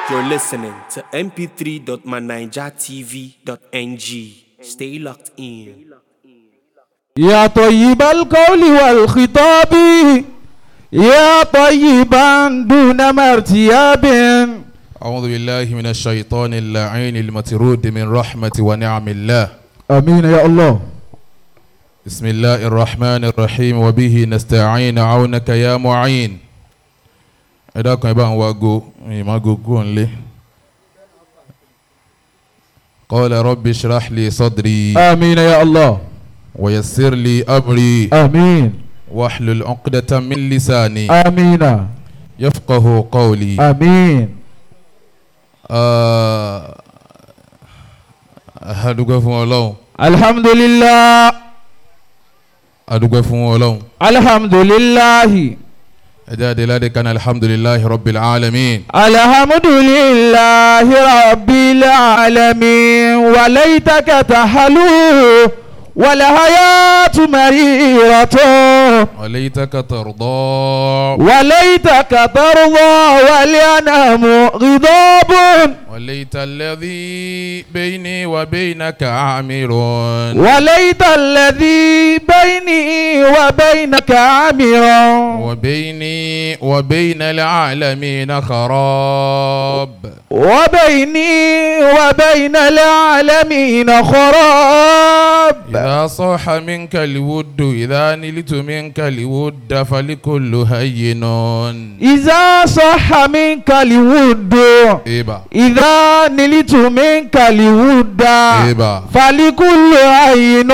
You're listening to mp3.manijatv.ng. Stay locked in. يا طيب القول والخطاب يا طيبا دون مرتياب أعوذ بالله من الشيطان اللعين المطرود من رحمة ونعم الله امين يا الله بسم الله الرحمن الرحيم وبه نستعين عونك يا معين إذا كان يبقى واغو ما غوغون لي قال رب اشرح لي صدري امين يا الله ويسر لي أمري امين واحلل عقدة من لساني امين يفقه قولي امين آه أدوك فون الله الحمد لله أدوك فون الله الحمد لله أجاد لذلك كان الحمد لله رب العالمين الحمد لله رب العالمين وليتك تحلو والحياة مريرة وليتك ترضى وليتك ترضى والأنام غضاب وليت الذي بيني وبينك عامر وليت الذي بيني وبينك عامرا وبيني وبين العالمين خراب وبيني وبين العالمين خراب إذا صح منك الود إذا نلت منك الود فلكل هين إذا صح منك الود إيبا إذا نلت منك الود إيبا فلكل عين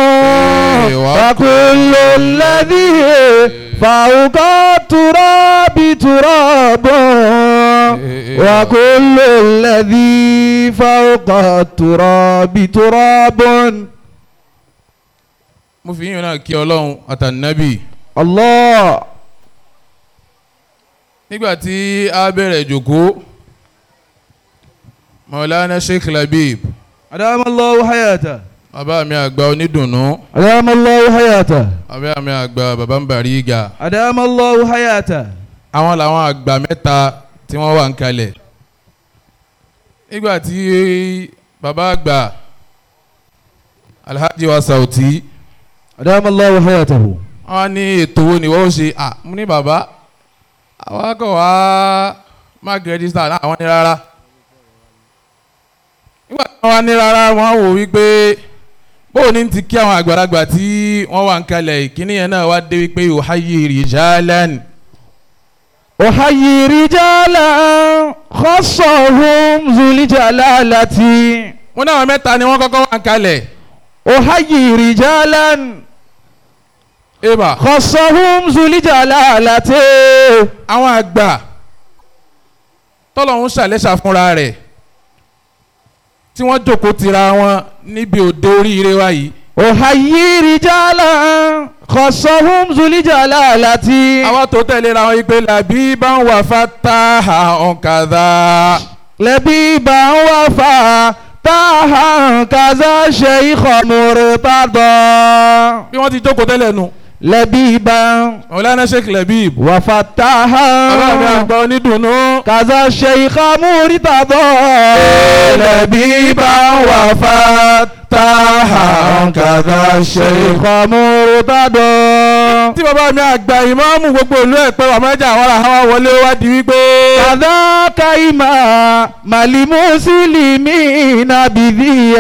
وكل الذي فوق التراب تراب وكل الذي فوق التراب تراب mo fi yín náà kí ọlọ́run àtànábì الله nígbà tí a bẹ̀rẹ̀ ìjòkó maulana sheikh labib أدام الله حياته bàbá mi àgbà onídùnnú أدام الله حياته bàbá mi àgbà bàbá ń bàrí ìgà أدام الله حياته àwọn làwọn àgbà mẹ́ta tí wọ́n wà ń kalẹ̀ nígbà tí bàbá àgbà alhaji wa sauti أدام الله حياته wọ́n ní ètò wo ni wọ́n ṣe à mú ní bàbá àwọn akọ̀ wá mark register náà àwọn ní rárá nígbà tí wọ́n wá ní rárá wọ́n wò wípé bóun ní ti kí àwọn àgbàlagbà tí wọ́n wà ń kalẹ̀ ìkíní yẹn náà wá dé wípé òháyé rìjálẹ́nì. أحيي رجالا خصهم ذو الجلالة mo náà mẹ́ta ni wọ́n kọ́kọ́ wà ń kalẹ̀. أحيي رجالا eba خصهم ذو الجلالة àwọn àgbà tọ́lọ́hún ṣàlẹ́ṣà fúnra rẹ̀ tí wọ́n jókòó tira wọn níbi òde oríire wa yìí. أحيي رجالا خصهم ذو الجلالة àwọn tó tẹ̀lé ra wọn yìí pé làbí bá ń wà fataha ọ̀kadà. لبيبا وفا طه كذا شيخ مرتضى bí wọ́n ti jókòó tẹ́lẹ̀ nu. لبيبا ọ̀lànà sheikh labib. وفتاها bàbá mi àgbà onídùnnú. كذا الشيخ مرتضى لبيبا وفتاها كذا الشيخ مرتضى tí bàbá mi àgbà ìmáàmù gbogbo ìlú ẹ̀ pé wàmẹ́jà àwọn àwọn wọlé wá di wípé. كذاك إمام المسلمين بذي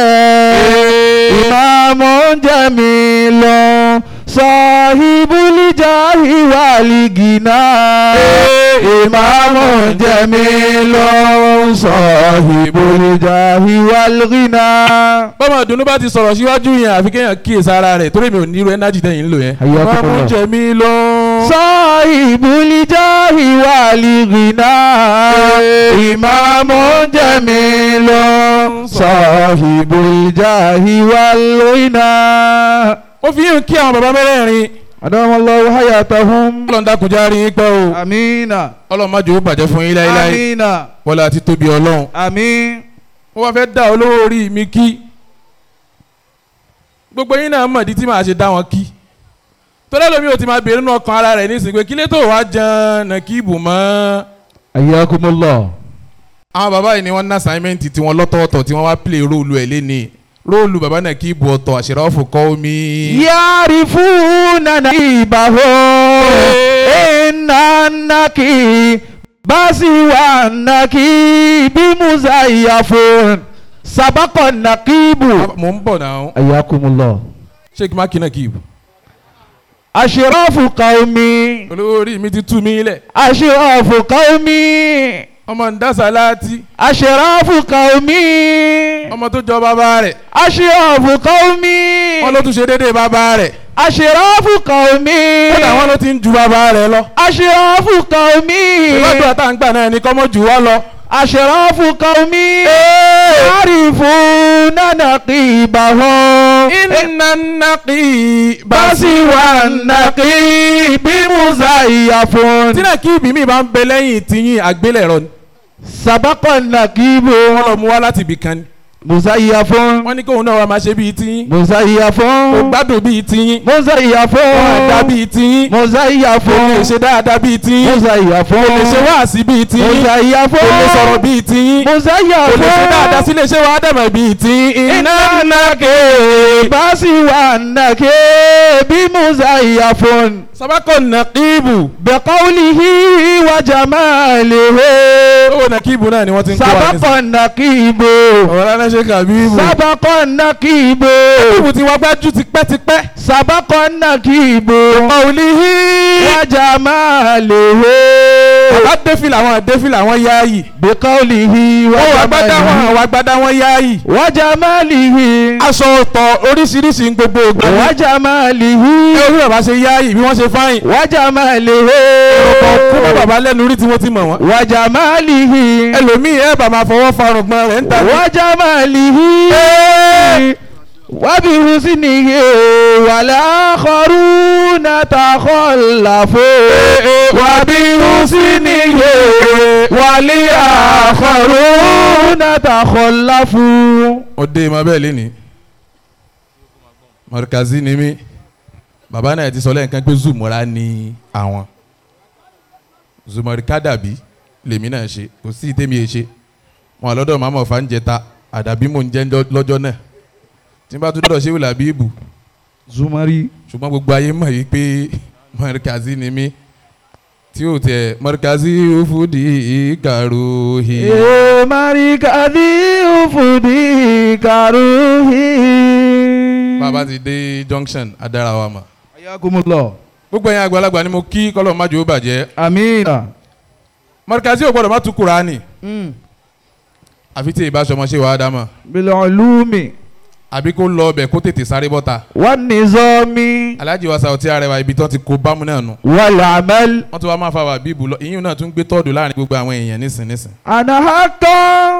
إمام جميل صاحب الجاه والغنى إمام جميل صاحب الجاه والغنى bọ́mọ ìdùnnú bá ti sọ̀rọ̀ síwájú yẹn àfi kéèyàn kíyèsí ara rẹ̀ torí mi ò ní irú ẹnájì tẹ̀yìn ń lò yẹn. Hayyakumullah. ìmáàmù jẹ̀mí lọ. صاحب الجاه والغنى إمام جميل صاحب الجاه والغنى ó fi yín kí àwọn bàbá mẹ́rẹ̀ẹ̀rin. أدام الله حياتهم ọlọ́run dákun já rí pẹ́ o. آمين ọlọ́run má jẹ́ ó bàjẹ́ fún yín láéláé. آمين wọlé àti tóbi ọlọ́run. آمين ó wá fẹ́ dá olówó orí mi kí. gbogbo yín náà mọ̀ di tí màá ṣe dá wọn kí. torí ẹlòmíì ò ti máa béèrè nínú ọkàn ara rẹ̀ nísìnyí pé kí lè tó wá jẹun nàkíbù mọ́. ayakumullah àwọn bàbá yìí ni wọ́n ná assignment tí wọ́n lọ́tọ̀ọ̀tọ̀ tí wọ́n wá play róòlù ẹ̀ lẹ́ni róòlù bàbá náà kí ibù ọ̀tọ̀ àṣírọ́fù kọ́ omi. يعرفون نقيبه إن النقيب سوى النقيب مزيف سبق النقيب mò ń bọ̀ náà حياكم الله sheik makina kí ibù. أشراف قومي olówó orí mi ti tú mi lẹ̀ أشراف قومي ọmọ ń dá sàláàtì أشراف قومي ọmọ tó jọ bàbá rẹ̀ أشراف قومي wọ́n ló tún ṣe déédéé bàbá rẹ̀ أشراف قومي kódà wọ́n ló ti ń ju bàbá rẹ̀ lọ. أشراف قومي ìwádìí àtàǹgbà náà ni kọ́mọ́ jù wá lọ. أشراف قومي يعرفون نقيبهم iná nàkì بسوى النقيب مزيف tí náà kí ibi mi bá ń bẹ lẹ́yìn tiyín àgbélẹ̀rọ ni. سبق النقيب wọ́n lọ mú wá láti ibì kan ni. مزيف wọ́n ní kóun náà wá máa ṣe bíi tiyín. مزيف kò gbádùn bíi tiyín. مزيف wọ́n á dá bíi tiyín. مزيف kò lè ṣe dáadáa bíi tiyín. مزيف kò lè ṣe wáàsí bíi tiyín. مزيف kò lè sọ̀rọ̀ bíi tiyín. مزيف kò lè ṣe dáadáa sí lè ṣe wàá dàmọ̀ bíi tiyín. iná nàkì. بسوى النقيب مزيف sábàkọ̀ nàkìbù. بقوله وجماله owó nàkìbù náà ni wọ́n ti ń kó wa ní. سبق النقيب ọ̀rọ̀ alẹ́ ṣe kàbíbù. سبق النقيب nàkìbù ti wá gbájú tipẹ́tipẹ́. سبق النقيب ọ̀lìhí. وجماله bàbá défìlà wọn défìlà wọn yáàyì. بقوله wọ́n wà gbádá wọn وجماله wà gbádá wọn yáàyì. وجماله aṣọ ọ̀tọ̀ oríṣiríṣi ń gbogbo ògbà. وجماله ẹ orí bàbá ṣe yáàyì bí wọ́n ṣe fáyìn. وجماله ọ̀pọ̀ kú mọ́ bàbá lẹ́nu rí tí wọ́n ti mọ̀ wọ́n. وجماله ẹlòmíì ẹ̀ bà máa fọwọ́ farun gbọ́n rẹ̀ ń ta. وجماله وبحسنه والآخرون تخلفوا وبحسنه والآخرون تخلفوا ọdẹ ma bẹ́ẹ̀ lé ní. mọ̀rìkàzí ni mí bàbá náà ti sọ lẹ́yìn kan pé zumura ni àwọn zumurika dàbí lèmi náà ṣe kò sí ìtẹ́mi ẹ̀ ṣe wọn lọ́dọ̀ màmá ọ̀fà ń jẹta àdàbí mò ń jẹ́ lọ́jọ́ náà tí n bá tún dọ́dọ̀ ṣé wìlà bíbù زمري ṣùgbọ́n gbogbo ayé mọ̀ yìí pé mọ̀rìkàzí ni mí tí ó tẹ mọ̀rìkàzí fúdi kàròhì. مركزي أفدي كروهي bàbá ti dé junction adára wa mọ̀ حياكم الله gbogbo ẹ̀yin àgbàlagbà ni mo kí kọ́lọ́ májò ó bàjẹ́ أمين mọ̀rìkàzí ò gbọ́dọ̀ má tu kuraani àfi tí ìbá sọmọ ṣe wàá dámọ̀ بالعلوم àbí kó lọ ọbẹ̀ kó tètè sáré bọ́ta والنظام alájí wa sàwọ́tí arẹwà ibi tán ti kó bámu náà nù والعمل wọ́n tún wá máa fa wà bíbù lọ ìyún náà tún gbé tọ́ọ̀dù láàrin gbogbo àwọn èèyàn nísìn nísìn. أنا حقا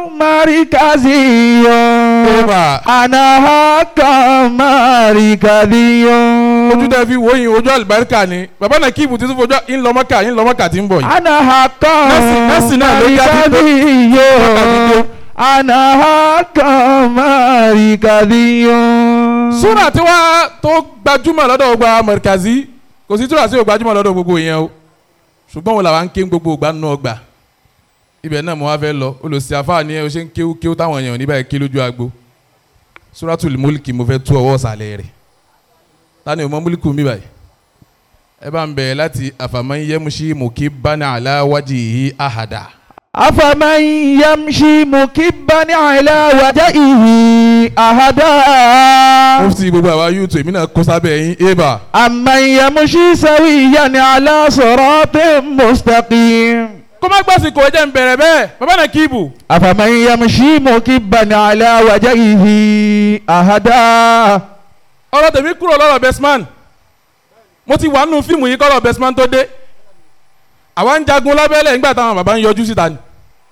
مركزي Eba. أنا حقا مركزي ojú tẹ fi wòyìn ojú àlùbáríkà ni bàbá náà kíìbù tí tún fojú ńlọmọkà ńlọmọkà tí ń bọ̀ yìí. أنا حقا Nọ́ọ̀sì- nọ́ọ̀sì náà ló yá bí- مركزي أنا حقا مركزي súrà tí wàá tó gbajúmọ̀ lọ́dọ̀ gbogbo àwọn mọ̀rìkàzí kò sí súrà tí ò gbajúmọ̀ lọ́dọ̀ gbogbo yẹn o ṣùgbọ́n wọn làwọn ń ké gbogbo ìgbà nínú ọgbà ibẹ̀ náà mo wá fẹ́ lọ olùsí àfáà ni ẹ o ṣe ń kéwú kéwú táwọn èèyàn níbẹ̀ ké lójú agbo súràtù múlìkì mo fẹ́ tú ọwọ́ ọ̀sàlẹ̀ rẹ̀ tani o mọ múlìkù mi báyìí ẹ bá ń bẹ̀rẹ̀ láti àfàmọ́ yẹ́muṣí mùkí bánà aláwájì yìí àhàdà أفمن يمشي مكبا على وجهه أهدى mufti gbogbo àwa yúùtù èmi náà kó sábẹ́ yín ébà أمن يمشي سويا على صراط مستقيم kó má gbàsìkò ẹ jẹ́ ń bẹ̀rẹ̀ bẹ́ẹ̀ bàbá náà kíìbù أفمن يمشي مكبا على وجهه أهدى ọ̀rọ̀ tèmi kúrò lọ́rọ̀ bestman mo ti wà nínú fíìmù yìí kọ́rọ̀ bestman tó dé àwa ń jagun lábẹ́lẹ̀ nígbà táwọn bàbá ń yọjú síta ni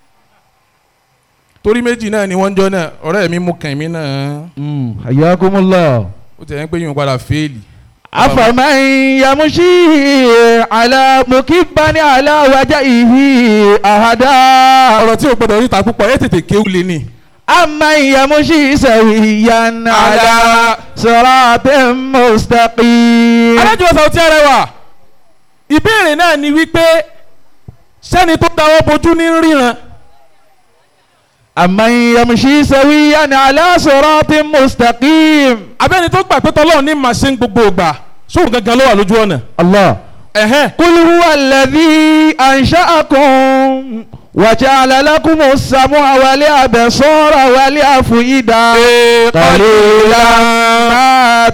torí méjì náà ni wọ́n ń jọ náà ọ̀rẹ́ mi mú kàn mí náà حياكم الله ó ti ẹ̀ ń pé yín padà fẹ́ẹ̀lì أفمن يمشي على مكبا على وجهه أهدى ọ̀rọ̀ tí o gbọ́dọ̀ ríta púpọ̀ ẹ tètè kéwù lé ní. أمن يمشي سويا على صراط مستقيم alájọ Saoty Arewa ìbéèrè náà ni wípé sẹ́ni tó dáwọ́ bojú ní ríran أمن يمشي سويا على صراط مستقيم abẹ́ni tó gbà pé tọ́lọ́run ní màá ṣe ń gbogbo ògbà sóhun gangan ló wà lójú ọ̀nà. الله ẹ̀hẹ́n قل هو الذي أنشأكم وجعل لكم السمع والأبصار والأفئدة قليلا ما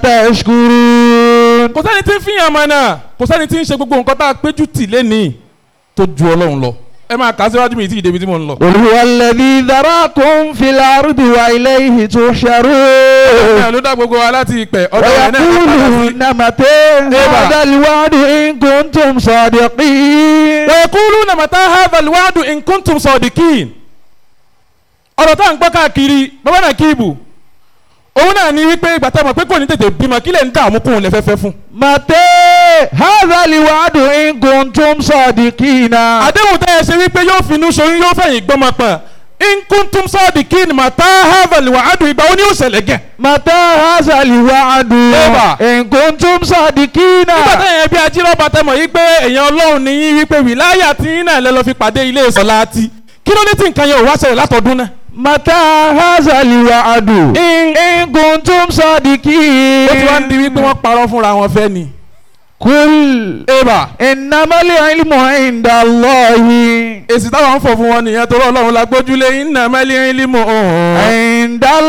تشكرون kò sẹ́ni tí ń fìyàn mọ́ náà kò sẹ́ni tí ń ṣe gbogbo nǹkan tá a péjú tì lẹ́nìí tó ju ọlọ́run lọ. ẹ máa kà á síwájú mi tí ìdèbí tí mo ń lọ. قل هو الذي ذراكم في الأرض وإليه تحشرون ẹ ló dá gbogbo wa láti ìpẹ́ ọ̀dọ̀ rẹ̀ náà ká padà sí. ويقولون متى هذا الوعد إن كنتم صادقين ويقولون متى هذا الوعد إن كنتم صادقين ọ̀rọ̀ tá à ń gbọ́ káàkiri bàbá náà kíìbù òun náà ní wípé ìgbà tá a mọ̀ pé kò ní tètè bímọ kí lè ń dààmú kóun lè fẹ́fẹ́ fún. متى هذا الوعد إن كنتم صادقين àdéhùn tẹ́ ẹ ṣe wípé yóò finú ṣoyún yóò fẹ̀yìn gbọ́mọ pọ̀ in kuntum sadiqin mata hadha alwa'du ìgbà wo ni yóò ṣẹlẹ̀ gẹ̀. متى هذا الوعد Eba. إن كنتم صادقين nígbà tẹ́yìn ẹbí ajírọ́bà tẹ́ mọ̀ yí pé èèyàn ọlọ́run ní yín wípé wìláyà tí yín náà lẹ́ lọ́ fi pàdé ilé ìsọ̀lá ti kí ló dé tí nǹkan yẹn ò wá ṣẹlẹ̀ látọdún náà. متى هذا الوعد إن كنتم صادقين ó ti wá ń di wípé wọ́n parọ́ fúnra wọn fẹ́ ni. قل eba إنما العلم عند الله èsì táwọn ń fọ̀ fún wọn nìyẹn torí ọlọ́run la gbójúlé iná mẹ́lí límù ọ̀hún. عند gbogbo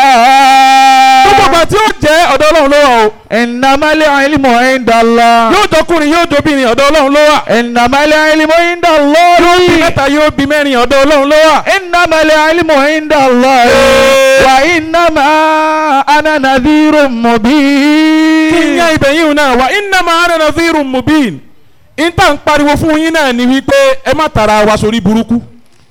الله ìgbà tí ó jẹ́ ọ̀dọ̀ ọlọ́run ló wà o إنما العلم عند الله yóò jọkùnrin yóò dobìnrin ọ̀dọ̀ ọlọ́run ló wà إنما العلم عند bí الله mẹ́ta yóò bí mẹ́rin ọ̀dọ̀ ọlọ́run ló wà. إنما العلم عند الله وإنما أنا نذير kí n مبين yá ibẹ̀ yìí náà wà iná máa rẹ̀ nàzírù mubin ìta ń pariwo fún yín náà ni wípé ẹ má tara wa sórí burúkú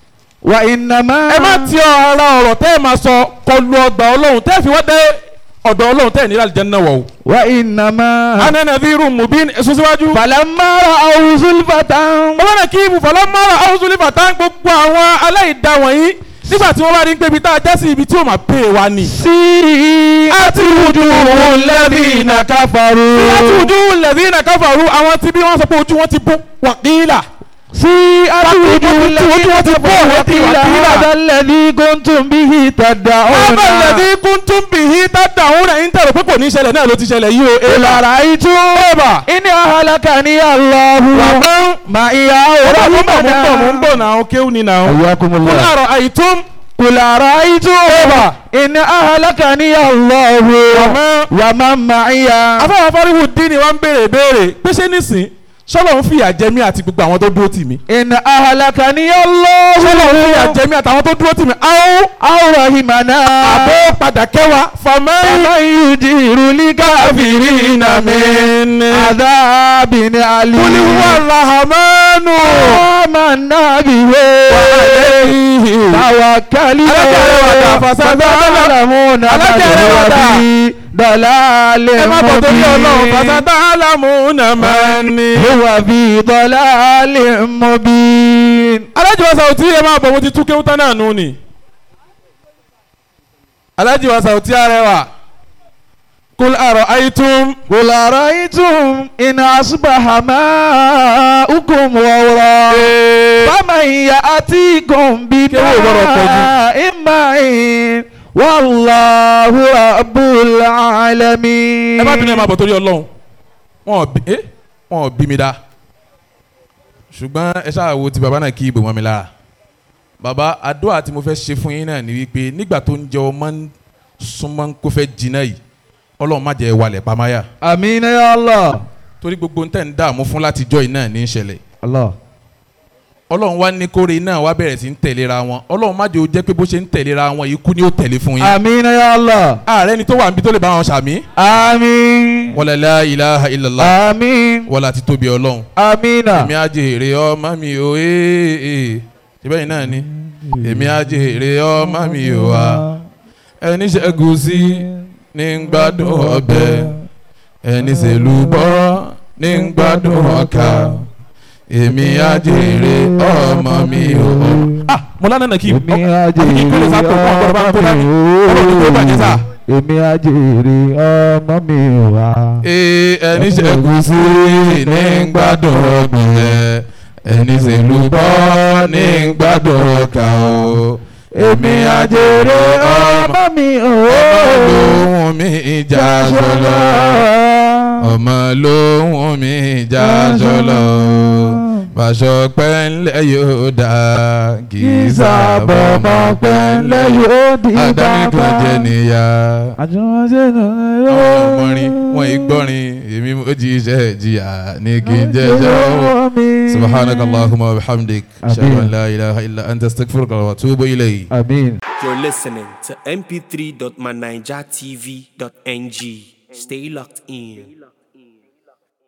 وإنما ẹ má ti ara ọ̀rọ̀ tẹ́ ẹ máa sọ kọlu ọgbà ọlọ́run tẹ́ ẹ fi wá dé ọ̀dọ̀ ọlọ́run tẹ́ ẹ nílẹ̀ àlìjẹ́nà wọ̀ o. وإنما ana nàzírù mubin èso síwájú. فلما رأوا زلفة bàbá náà kí ibùfọ̀lọ́ mọ́ra ọ̀húnṣúlẹ̀ bàtà gbogbo àwọn aláìda wọ̀nyí nígbà tí wọ́n bá rí pé ibi tá a já sí ibi tí ó máa pè wá ni. سيئت وجوه الذين كفروا láti ojú lẹ́bí káfàrú àwọn tí bí wọ́n sọ pé ojú wọn ti bó wàkílà. سيئت وجوه وجوه الذين الذين كفروا وقيل وقيل هذا الذي كنتم به تدعون ọba lẹ́bí kúntùn bìhí tàdà òun rẹ̀ ń tẹ̀rọ pé kò ní ṣẹlẹ̀ náà ló ti ṣẹlẹ̀ yìí o. قل أرأيتم إن أهلكني الله wàgbọ́n معي ọba أو mo ń bọ̀ mo ń bọ̀ mo ń رحمنا bọ̀ náà kéwù ni náà. حياكم kúlẹ̀ الله àrọ̀ àìtún قل أرأيتم إن أهلكني الله wàmọ́. ومن معي afọwọ́ fọ́ríwù dín ni wọ́n ń béèrè béèrè pé ṣé nísìn sọ́lọ́ ń fìyà jẹ mí àti gbogbo àwọn tó dúró tì mí. إن أهلكني sọ́lọ́ ń fìyà الله jẹ mí àtàwọn tó dúró tì mí. àwọn أو رحمنا àbó padà kẹwàá fàmẹ́. فمن يجير الكافرين من عذاب أليم kúlí wà làhámánù. آمنا به توكلنا Alájàre wàdà, فستعلمون من Alájàre هو wàdà. في ضلال ẹ má bọ̀ torí ọlọ́run مبين fàtàtà àlàmúnà máa ní. هو في ضلال مبين alájì wa sàwùtí ẹ máa bọ̀ mo ti tú kéwú tán náà nù ni. alájì wa sàwùtí arẹwà. kúl àrọ̀ àìtún. قل أرأيتم إن أصبح ماؤكم غورا فمن يأتيكم بماء معين والله رب العالمين ẹ má bínú ẹ má bọ̀ torí ọlọ́run wọn ò bí ẹ wọn ò bí mi dá ṣùgbọ́n ẹ ṣáà wo ti bàbá náà kí ibò mọ́ mi lára bàbá àdúrà tí mo fẹ́ ṣe fún yín náà ni wípé nígbà tó ń jẹ ọmọ ń súnmọ́ kó fẹ́ jiná yìí ọlọ́run má jẹ́ wàlẹ̀ pàmáyà آمين يا الله torí gbogbo ń tẹ̀ ń dààmú fún látijọ́ yìí náà ní í ṣẹlẹ̀ الله ọlọ́run wá ní kóre náà wá bẹ̀rẹ̀ sí ń tẹ̀léra wọn ọlọ́run má jẹ́ ó jẹ́ pé bó ṣe ń tẹ̀léra wọn ikú ni ó tẹ̀lé fún yín آمين يا الله ààrẹ ni tó wà níbi tó lè bá wọn ṣàmì آمين wala la ilaha illallah آمين wala ti tóbi ọlọ́run آمين èmi á jèrè ọmọ mi ò ee ṣe bẹ́ẹ̀ náà ni èmi á jèrè ọmọ mi ò wá ẹni ṣẹ́gun sí ní ń gbádùn ọbẹ̀ ẹni ṣèlúbọ́ ní ń gbádùn ọkà èmi á jèrè ọmọ mi ò. ah mo lánàá nà kí èmi á kí n kéré sáà tó fún ọgbọ́n bá ń tó dání ọlọ́run tó bàjẹ́ sáà. èmi á jèrè ọmọ mi wá. ee ẹni ṣẹ́gun sí ní ń gbádùn ọbẹ̀ ẹni ṣèlúbọ́ ní ń gbádùn ọkà o èmi àjèrè ọmọ mi ò lóhùn mi ìjà sọlọ ọmọ lóhùn mi ìjà sọlọ bàṣọ pẹ́ńlẹ̀ yóò dá kì í sábọ̀ mọ́ pẹ́ńlẹ̀ yóò di adánikan jẹ níyà. àjùmọ̀ṣe àwọn ọmọrin wọn ìgbọ́rin èmi mo jí iṣẹ́ jìyà ní kí n jẹ́jọ́ subhanaka allahumma wa bihamdik ashhadu an la ilaha illa anta astaghfiruka wa atubu ilayk. Amin. You're listening to mp3.manijatv.ng. Stay locked in.